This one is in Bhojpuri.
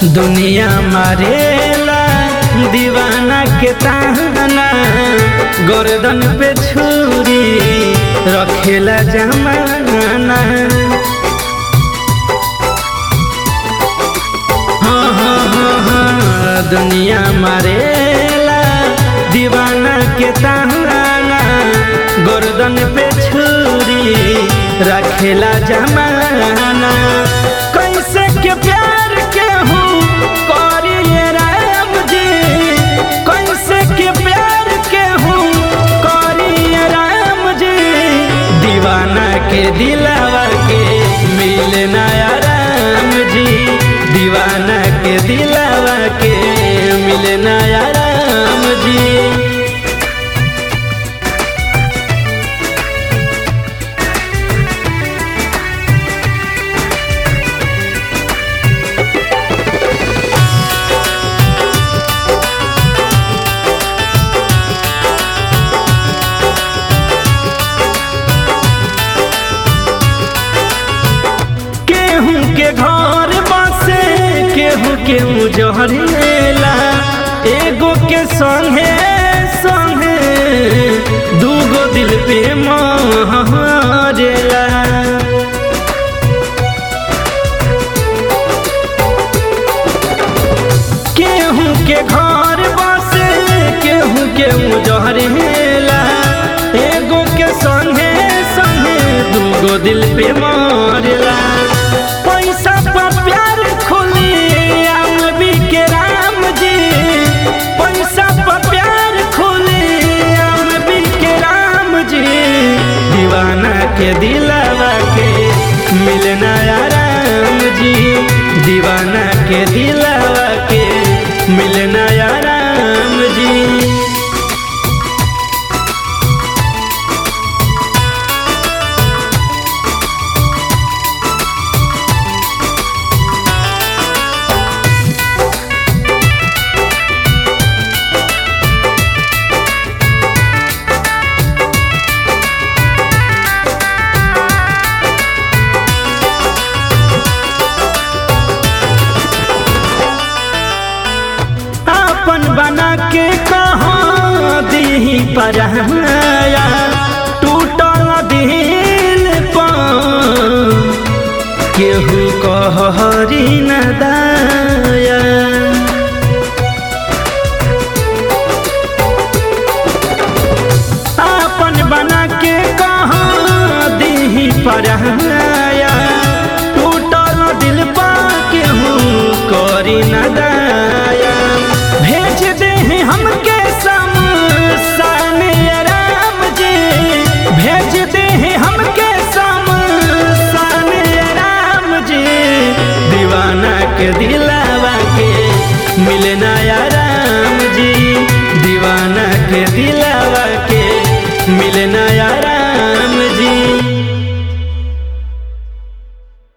दुनिया मारेला दीवाना के ताना गर्दन पे छुरी रखेला जमाना हाँ हाँ हाँ हाँ दुनिया मारेला दीवाना के ताना गर्दन पे छुरी रखेला जमाना कैसे के प्यार के हूँ करिए राम जी कैसे के प्यार के हूँ करिए राम जी दीवाना के दिलावा के मिलना राम जी दीवाना के दिलावा के मिलना राम जी केहू के घर बसे केहू के उजहरेला एगो के संगे संगे दूगो दिल पे मारेला केहू के घर बसे केहू के उजहरेला एगो के संगे संगे दूगो दिल पे मारेला पैसा पर प्यार खोली आम भी के राम जी पैसा पर प्यार खोली आम भी के राम जी दीवाना के दिलावा के मिलना राम जी दीवाना के दिलावा के मिलना राम जी अपन बना के कहाँ दी पराया टूटल दिल पर केहू कहरी न दाया अपन बना के कहाँ दी पराया टूटल दिल पा केहू करी न दाया भेज दे हमके शमशान राम जी भेज दे हमके शमशान राम जी दीवाना के दिलावा के मिलना राम जी दीवाना के दिलावा